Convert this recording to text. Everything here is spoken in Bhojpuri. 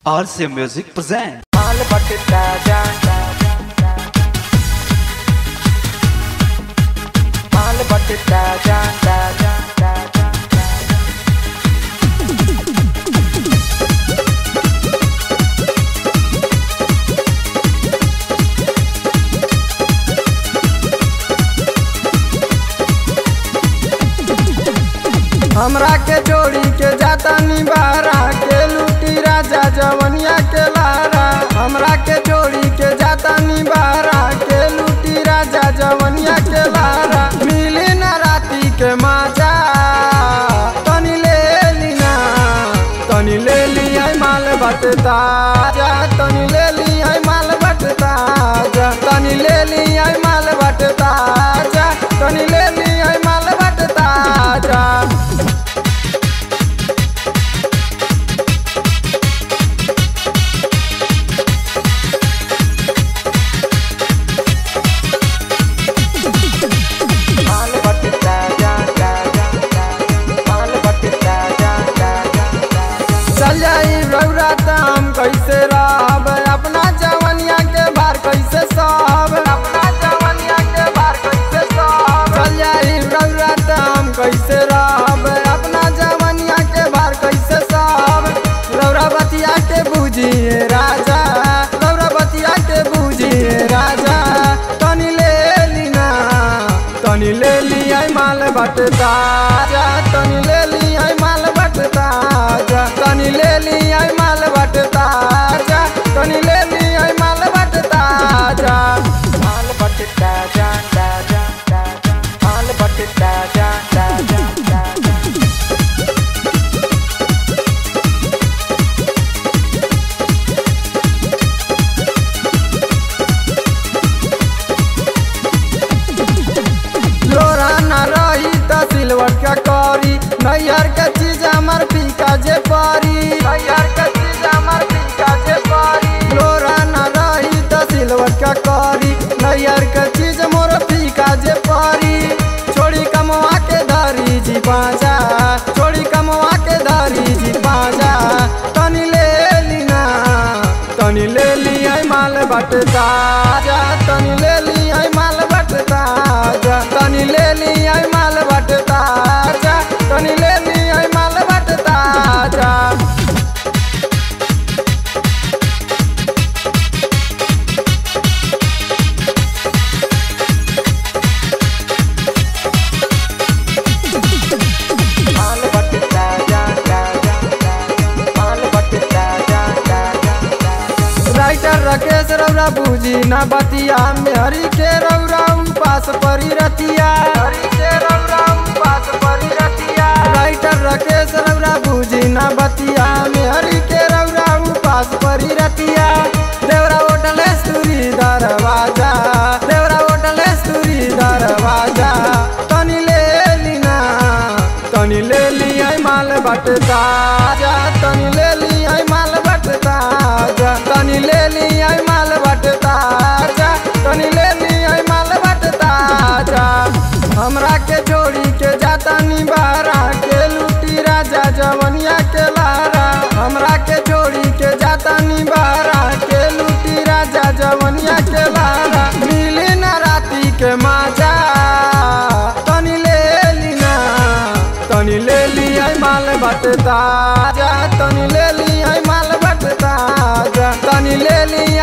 RC Music present. माल बटता जा माल बटता जा जा जा जा जा हमरा के जोड़ी के जाता निबारा के लूटी राजा जवनिया के लारा हमरा के जोड़ी के जाता निबारा के लूटी राजा जवनिया के लारा मिली ना राती के माजा तनी ले लीना तनी ले लिया माल बटता जा तनी ले लिया माल बटता जा तनी ले लिया माल बटता जा तनी ले लिया माल बटता जा माल बटता जा जा जा जा माल बटता जा जा जा जा चल जाई रौरा दाम कैसे रहब अपना जवनिया के भार कैसे सहब अपना जवनिया के भार कैसे सहब चल जाई रौरा दाम कैसे रहब अपना जवनिया के भार कैसे सहब रौरा बतिया के बुझिए राजा रौरा बतिया के बुझिए राजा तनी ले लीना तनी ले लिया माल बटता जा तनी ले लिया माल बटता जा तनी ले लिया माल बटता जा तनी ले लिया माल बटता जा माल बटता जा जा जा जा जा माल बटता जा जा जा जा जा लोरा न रही त सिलवट का करी नैयर के चीज हमर फीका जे परी नैयर के चीज हमर फीका जे परी लोरा न रही त सिलवट का करी नैयर के चीज मोर फीका जे परी छोड़ी कमवा के धरी जी पाजा छोड़ी कमवा के धरी जी पाजा तनी ले लीना तनी ले लिया माल बटता जा तनी ले लिया माल बटता जा तनी ले लिया माल बटता जा तनी ले लिया माल बटता जा माल बटता जा जा जा जा माल बटता जा जा जा जा राइटर राकेश रौरा बूझी ना बतिया में हरी के रौरा पास परी रतिया हरी के रौरा पास परी रतिया राइटर राकेश रौरा बूझी ना बतिया में हरी के रौरा पास परी रतिया देवरा होटल सूरी दरवाजा देवरा होटल सूरी दरवाजा तनी ले लीना तनी ले लिया माल बटता जा तनी ले लिया माल बटता जा तनी ले लिया माल बटता जा तनी ले लिया माल बटता जा हमरा के जोड़ी के जाता निबारा के लूटी राजा जवनिया के लारा हमरा के जोड़ी के जाता निबारा के लूटी राजा जवनिया के लारा मिली ना राती के माजा तनी ले लीना तनी ले लिया माल बटता जा तनी ले लिया माल बटता जा तनी ले लिया